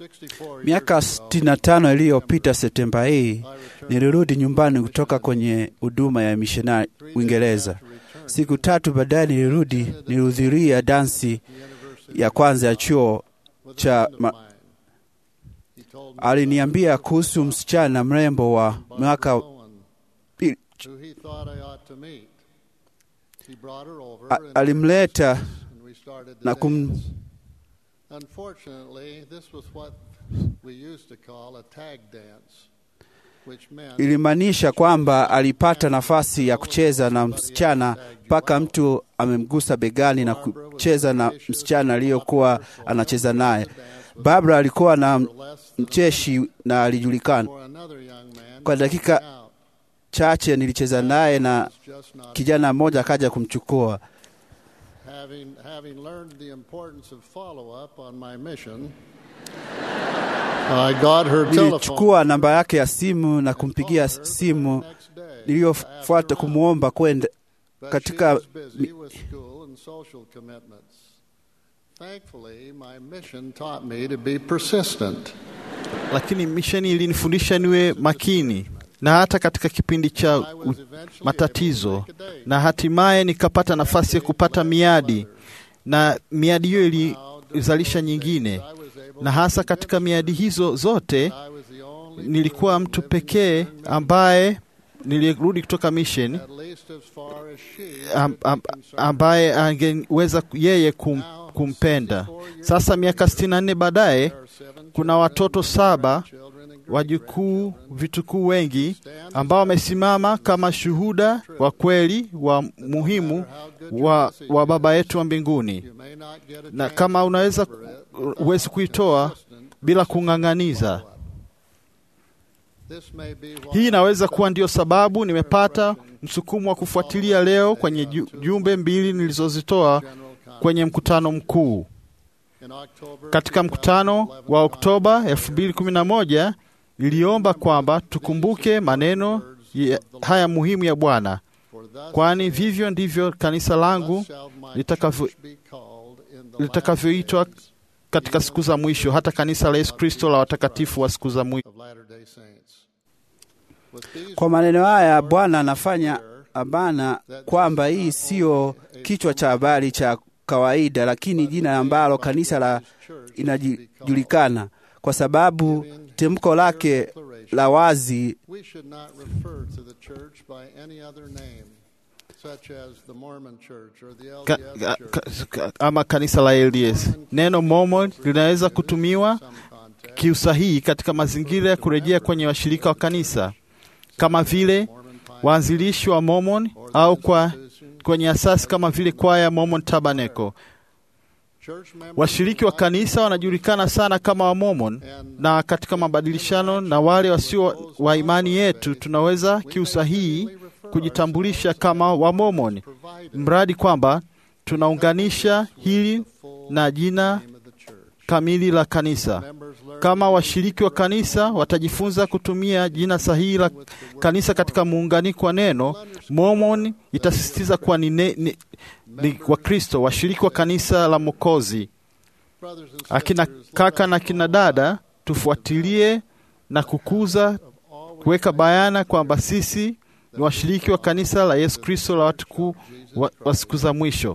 Miaka 65 iliyopita Septemba hii nilirudi nyumbani kutoka kwenye huduma ya mishonari Uingereza. Siku tatu baadaye nilirudi, nilihudhuria dansi ya kwanza ya chuo cha ma... Aliniambia kuhusu msichana mrembo wa mwaka alimleta na kum ilimaanisha kwamba alipata nafasi ya kucheza na msichana mpaka mtu amemgusa begani na kucheza na msichana aliyokuwa anacheza naye. Barbara alikuwa na mcheshi na alijulikana. Kwa dakika chache nilicheza naye na kijana mmoja akaja kumchukua. Nilichukua namba yake ya simu na kumpigia simu niliyofuata kumwomba kwenda katika lakini misheni ilinifundisha niwe makini na hata katika kipindi cha u, matatizo, na hatimaye nikapata nafasi ya kupata miadi, na miadi hiyo ilizalisha nyingine, na hasa katika miadi hizo zote nilikuwa mtu pekee ambaye nilirudi kutoka mission am, am, ambaye angeweza yeye kum, kumpenda. Sasa miaka sitini na nne baadaye kuna watoto saba wajukuu, vitukuu wengi ambao wamesimama kama shuhuda wa kweli wa muhimu wa, wa Baba yetu wa mbinguni, na kama unaweza huwezi kuitoa bila kung'ang'aniza. Hii inaweza kuwa ndiyo sababu nimepata msukumo wa kufuatilia leo kwenye jumbe mbili nilizozitoa kwenye mkutano mkuu. Katika mkutano wa Oktoba 2011 niliomba kwamba tukumbuke maneno haya muhimu ya Bwana, kwani vivyo ndivyo kanisa langu litakavyoitwa katika siku za mwisho, hata kanisa la Yesu Kristo la watakatifu wa siku za mwisho. Kwa maneno haya Bwana anafanya abana kwamba hii siyo kichwa cha habari cha kawaida, lakini jina ambalo kanisa la inajulikana kwa sababu tamko lake la wazi ka, ka, ka, ama kanisa la LDS. Neno Mormon linaweza kutumiwa kiusahihi katika mazingira ya kurejea kwenye washirika wa kanisa kama vile waanzilishi wa Mormon au kwa kwenye asasi kama vile kwaya Mormon Tabernacle. Washiriki wa kanisa wanajulikana sana kama wa Mormon, na katika mabadilishano na wale wasio wa imani yetu tunaweza kiusahihi kujitambulisha kama wa Mormon, mradi kwamba tunaunganisha hili na jina kamili la kanisa. Kama washiriki wa kanisa watajifunza kutumia jina sahihi la kanisa katika muunganiko wa neno, Mormon itasisitiza kuwa ni, ne, ni, ni Wakristo washiriki wa kanisa la Mwokozi. Akina kaka na akina dada, tufuatilie na kukuza, kuweka bayana kwamba sisi ni washiriki wa kanisa la Yesu Kristo la watu wa, wa siku za mwisho.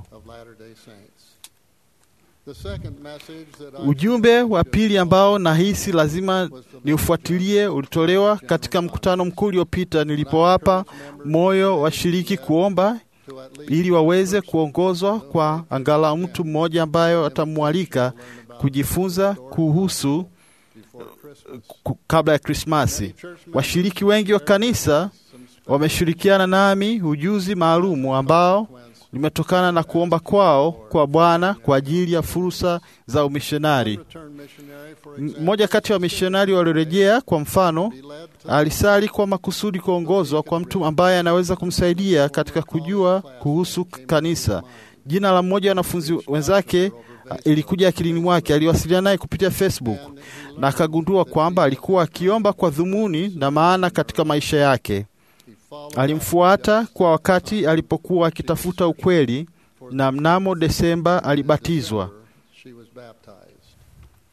Ujumbe wa pili ambao nahisi lazima niufuatilie ulitolewa katika mkutano mkuu uliopita nilipowapa moyo washiriki kuomba ili waweze kuongozwa kwa angalau mtu mmoja ambayo atamwalika kujifunza kuhusu kabla ya Krismasi. Washiriki wengi wa kanisa wameshirikiana nami ujuzi maalumu ambao limetokana na kuomba kwao kwa Bwana kwa ajili ya fursa za umishonari. Mmoja kati ya wamishonari waliorejea, kwa mfano, alisali kwa makusudi kuongozwa kwa mtu ambaye anaweza kumsaidia katika kujua kuhusu kanisa. Jina la mmoja wa wanafunzi wenzake ilikuja akilini mwake. Aliwasiliana naye kupitia Facebook na akagundua kwamba alikuwa akiomba kwa dhumuni na maana katika maisha yake. Alimfuata kwa wakati alipokuwa akitafuta ukweli, na mnamo Desemba alibatizwa.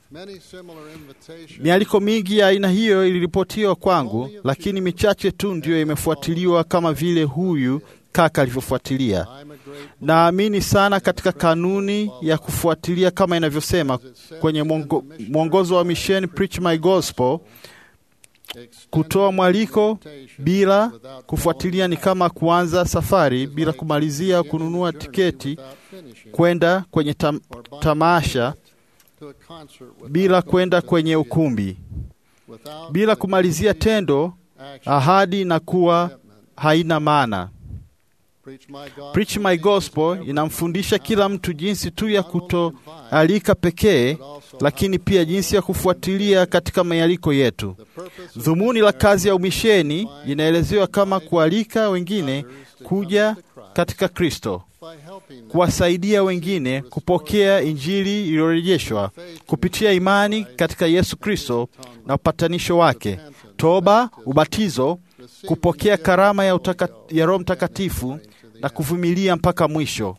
Mialiko mingi ya aina hiyo iliripotiwa kwangu, lakini michache tu ndiyo imefuatiliwa kama vile huyu kaka alivyofuatilia. Naamini sana katika kanuni ya kufuatilia kama inavyosema kwenye mwongo, mwongozo wa misheni Preach My Gospel. Kutoa mwaliko bila kufuatilia ni kama kuanza safari bila kumalizia kununua tiketi kwenda kwenye tam, tamasha bila kwenda kwenye ukumbi bila kumalizia tendo, ahadi na kuwa haina maana. Preach My Gospel inamfundisha kila mtu jinsi tu ya kutoalika pekee, lakini pia jinsi ya kufuatilia katika mialiko yetu. Dhumuni la kazi ya umisheni inaelezewa kama kualika wengine kuja katika Kristo, kuwasaidia wengine kupokea Injili iliyorejeshwa kupitia imani katika Yesu Kristo na upatanisho wake, toba, ubatizo, kupokea karama ya, utaka, ya Roho Mtakatifu na kuvumilia mpaka mwisho.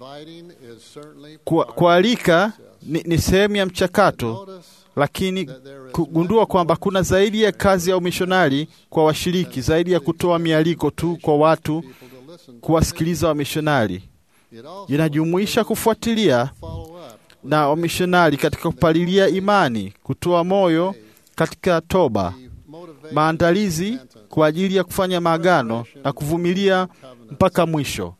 Kualika ni, ni sehemu ya mchakato, lakini kugundua kwamba kuna zaidi ya kazi ya umishonari kwa washiriki, zaidi ya kutoa mialiko tu kwa watu kuwasikiliza wamishonari. Inajumuisha kufuatilia na wamishonari katika kupalilia imani, kutoa moyo katika toba, maandalizi kwa ajili ya kufanya maagano na kuvumilia mpaka mwisho.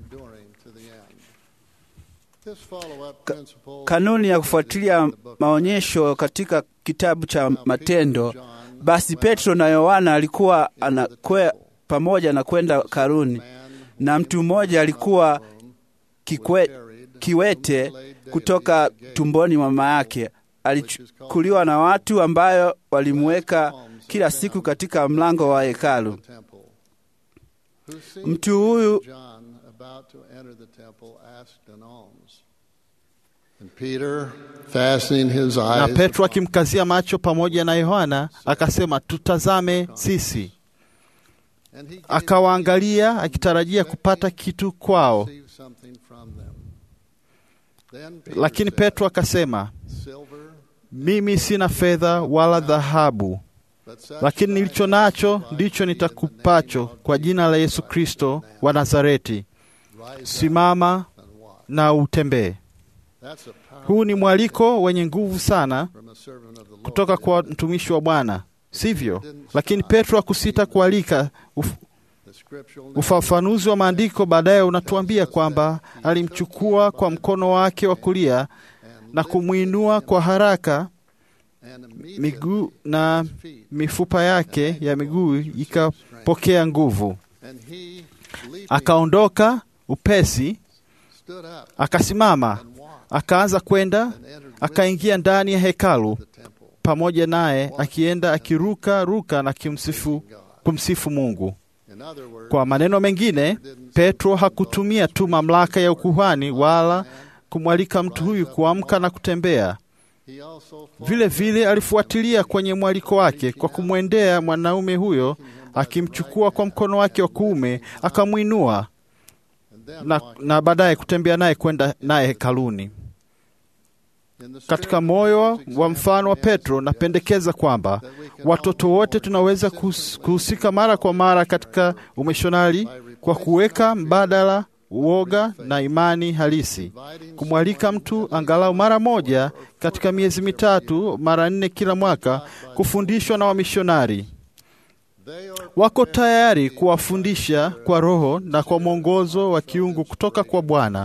Ka, kanuni ya kufuatilia maonyesho katika kitabu cha Matendo. Basi Petro na Yohana alikuwa anakwe pamoja na kwenda karuni, na mtu mmoja alikuwa kikwe, kiwete kutoka tumboni mwa mama yake. Alichukuliwa na watu ambayo walimweka kila siku katika mlango wa hekalu. Mtu huyu na Petro akimkazia macho pamoja na Yohana akasema, tutazame sisi. Akawaangalia akitarajia kupata kitu kwao, lakini Petro akasema, mimi sina fedha wala dhahabu, lakini nilicho nacho ndicho nitakupacho. Kwa jina la Yesu Kristo wa Nazareti, simama na utembee. Huu ni mwaliko wenye nguvu sana kutoka kwa mtumishi wa Bwana, sivyo? Lakini Petro hakusita kualika. Uf, ufafanuzi wa maandiko baadaye unatuambia kwamba alimchukua kwa mkono wake wa kulia na kumwinua kwa haraka miguu na mifupa yake ya miguu ikapokea nguvu. Akaondoka upesi, akasimama, akaanza kwenda, akaingia ndani ya hekalu pamoja naye, akienda akiruka ruka na kimsifu, kumsifu Mungu. Kwa maneno mengine, Petro hakutumia tu mamlaka ya ukuhani wala kumwalika mtu huyu kuamka na kutembea. Vile vile alifuatilia kwenye mwaliko wake kwa kumwendea mwanaume huyo, akimchukua kwa mkono wake wa kuume, akamwinua na, na baadaye kutembea naye kwenda naye hekaluni. Katika moyo wa mfano wa Petro, napendekeza kwamba watoto wote tunaweza kuhusika mara kwa mara katika umishonari kwa kuweka mbadala uoga na imani halisi, kumwalika mtu angalau mara moja katika miezi mitatu, mara nne kila mwaka, kufundishwa na wamishonari. Wako tayari kuwafundisha kwa Roho na kwa mwongozo wa kiungu kutoka kwa Bwana.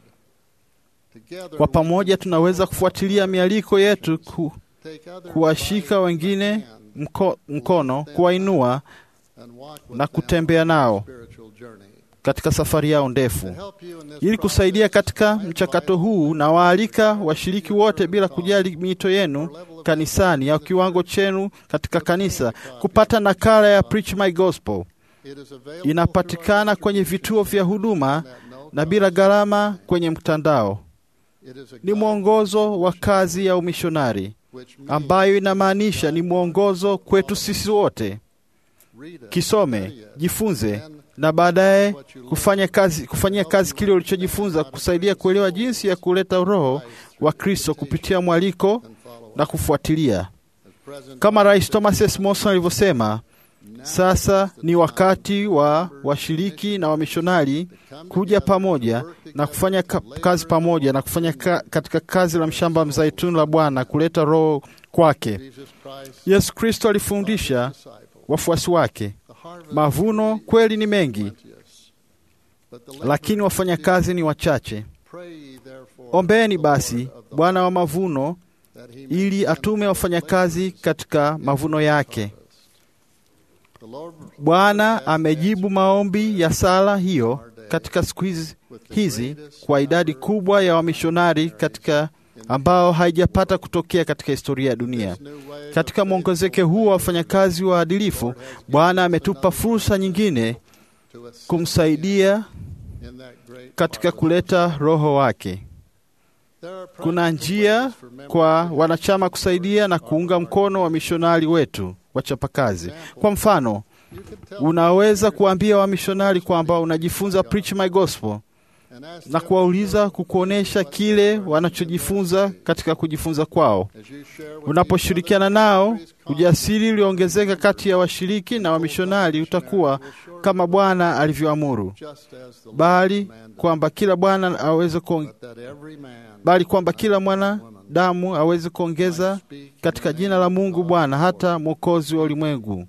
Kwa pamoja tunaweza kufuatilia mialiko yetu, ku, kuwashika wengine mko, mkono, kuwainua na kutembea nao katika safari yao ndefu. Ili kusaidia katika mchakato huu, na waalika washiriki wote bila kujali miito yenu kanisani au kiwango chenu katika kanisa, kupata nakala ya Preach My Gospel. Inapatikana kwenye vituo vya huduma na bila gharama kwenye mtandao. Ni mwongozo wa kazi ya umishonari ambayo inamaanisha ni mwongozo kwetu sisi wote. Kisome, jifunze na baadaye kufanya kazi, kufanyia kazi kile ulichojifunza, kusaidia kuelewa jinsi ya kuleta Roho wa Kristo kupitia mwaliko na kufuatilia. Kama Rais Thomas S. Monson alivyosema, sasa ni wakati wa washiriki na wamishonari kuja pamoja na kufanya ka kazi pamoja na kufanya ka katika kazi la mshamba mzaituni la Bwana kuleta roho kwake. Yesu Kristo alifundisha wafuasi wake, mavuno kweli ni mengi, lakini wafanyakazi ni wachache. Ombeni basi Bwana wa mavuno ili atume wafanyakazi katika mavuno yake. Bwana amejibu maombi ya sala hiyo katika siku hizi, hizi kwa idadi kubwa ya wamishonari katika ambao haijapata kutokea katika historia ya dunia. Katika mwongezeke huu wa wafanyakazi waadilifu, Bwana ametupa fursa nyingine kumsaidia katika kuleta Roho wake. Kuna njia kwa wanachama kusaidia na kuunga mkono wamishonari wetu wachapakazi. Kwa mfano, unaweza kuambia wamishonari kwamba unajifunza Preach My Gospel na kuwauliza kukuonyesha kile wanachojifunza katika kujifunza kwao. Unaposhirikiana nao, ujasiri ulioongezeka kati ya washiriki na wamishonari utakuwa kama Bwana alivyoamuru, bali kwamba kila Bwana aweze kuong... bali kwamba kila mwanadamu aweze kuongeza katika jina la Mungu Bwana, hata Mwokozi wa ulimwengu.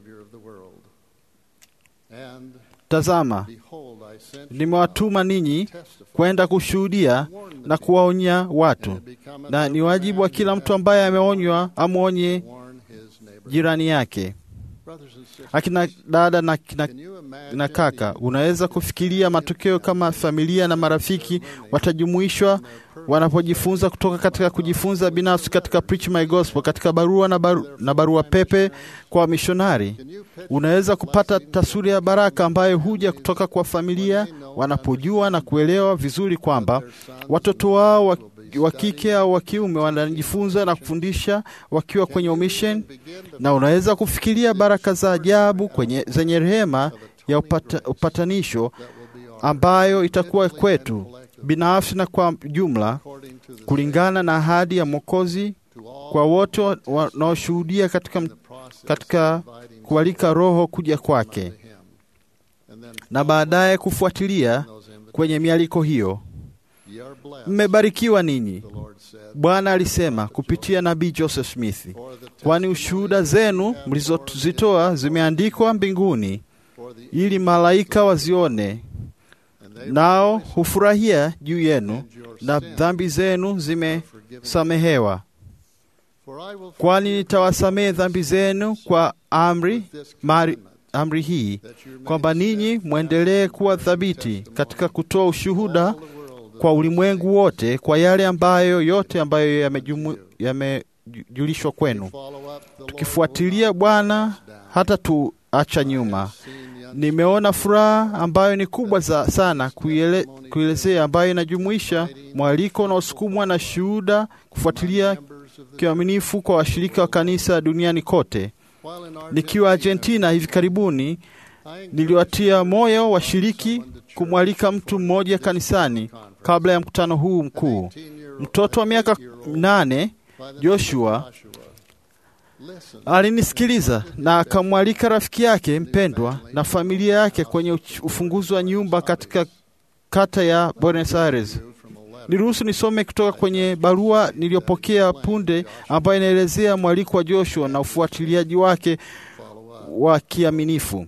Tazama, nimewatuma ninyi kwenda kushuhudia na kuwaonya watu, na ni wajibu wa kila mtu ambaye ameonywa amwonye jirani yake. Akina dada na, na, na kaka, unaweza kufikiria matokeo kama familia na marafiki watajumuishwa wanapojifunza kutoka katika kujifunza binafsi katika Preach My Gospel, katika barua na, baru, na barua pepe kwa wamishonari. Unaweza kupata taswira ya baraka ambayo huja kutoka kwa familia wanapojua na kuelewa vizuri kwamba watoto wao wa, wa kike au wa kiume wanajifunza na kufundisha wakiwa kwenye omission, na unaweza kufikiria baraka za ajabu kwenye zenye rehema ya upata, upatanisho ambayo itakuwa kwetu binafsi na kwa jumla, kulingana na ahadi ya Mwokozi kwa wote wanaoshuhudia katika, katika kualika Roho kuja kwake na baadaye kufuatilia kwenye mialiko hiyo. Mmebarikiwa ninyi, Bwana alisema kupitia nabii Joseph Smith, kwani ushuhuda zenu mlizozitoa zimeandikwa mbinguni ili malaika wazione nao hufurahia juu yenu na dhambi zenu zimesamehewa. Kwani nitawasamehe dhambi zenu kwa amri mari, amri hii kwamba ninyi mwendelee kuwa thabiti katika kutoa ushuhuda kwa ulimwengu wote kwa yale ambayo yote ambayo yamejulishwa kwenu, tukifuatilia Bwana hata tuacha nyuma. Nimeona furaha ambayo ni kubwa za sana kuiele, kuelezea ambayo inajumuisha mwaliko unaosukumwa na shuhuda kufuatilia kiaminifu kwa washirika wa kanisa duniani kote. Nikiwa Argentina hivi karibuni, niliwatia moyo washiriki kumwalika mtu mmoja kanisani kabla ya mkutano huu mkuu. Mtoto wa miaka nane Joshua alinisikiliza na akamwalika rafiki yake mpendwa na familia yake kwenye ufunguzi wa nyumba katika kata ya Buenos Aires. Niruhusu nisome kutoka kwenye barua niliyopokea punde, ambayo inaelezea mwaliko wa Joshua na ufuatiliaji wake wa kiaminifu.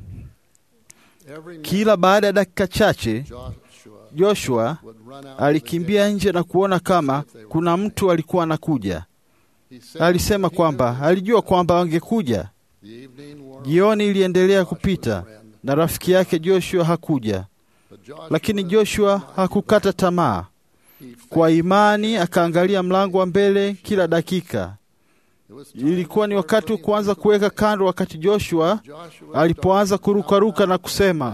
Kila baada ya dakika chache, Joshua alikimbia nje na kuona kama kuna mtu alikuwa anakuja. Alisema kwamba alijua kwamba wangekuja. Jioni iliendelea kupita na rafiki yake Joshua hakuja, lakini Joshua hakukata tamaa. Kwa imani akaangalia mlango wa mbele kila dakika. Ilikuwa ni wakati wa kuanza kuweka kando, wakati Joshua alipoanza kurukaruka na kusema,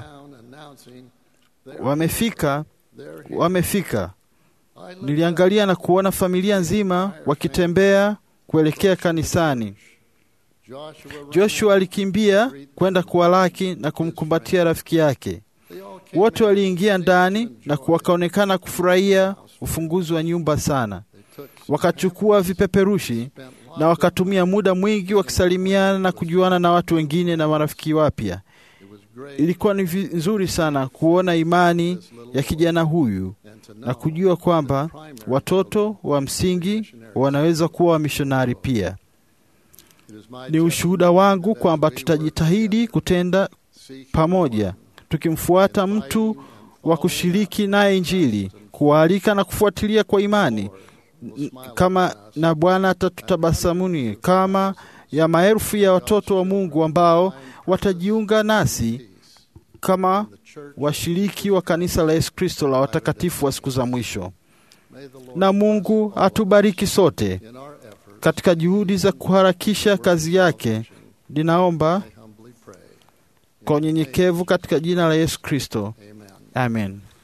wamefika, wamefika. Niliangalia na kuona familia nzima wakitembea kuelekea kanisani. Joshua alikimbia kwenda kuwalaki na kumkumbatia rafiki yake. Wote waliingia ndani na wakaonekana kufurahia ufunguzi wa nyumba sana. wakachukua vipeperushi na wakatumia muda mwingi wakisalimiana na kujuana na watu wengine na marafiki wapya. Ilikuwa ni vizuri sana kuona imani ya kijana huyu na kujua kwamba watoto wa msingi wanaweza kuwa wamishonari pia. Ni ushuhuda wangu kwamba tutajitahidi kutenda pamoja, tukimfuata mtu wa kushiriki naye Injili, kuwaalika na kufuatilia kwa imani kama na Bwana atatutabasamuni kama ya maelfu ya watoto wa Mungu ambao watajiunga nasi kama washiriki wa kanisa la Yesu Kristo la watakatifu wa siku za mwisho. Na Mungu atubariki sote katika juhudi za kuharakisha kazi yake. Ninaomba kwa unyenyekevu katika jina la Yesu Kristo, amen.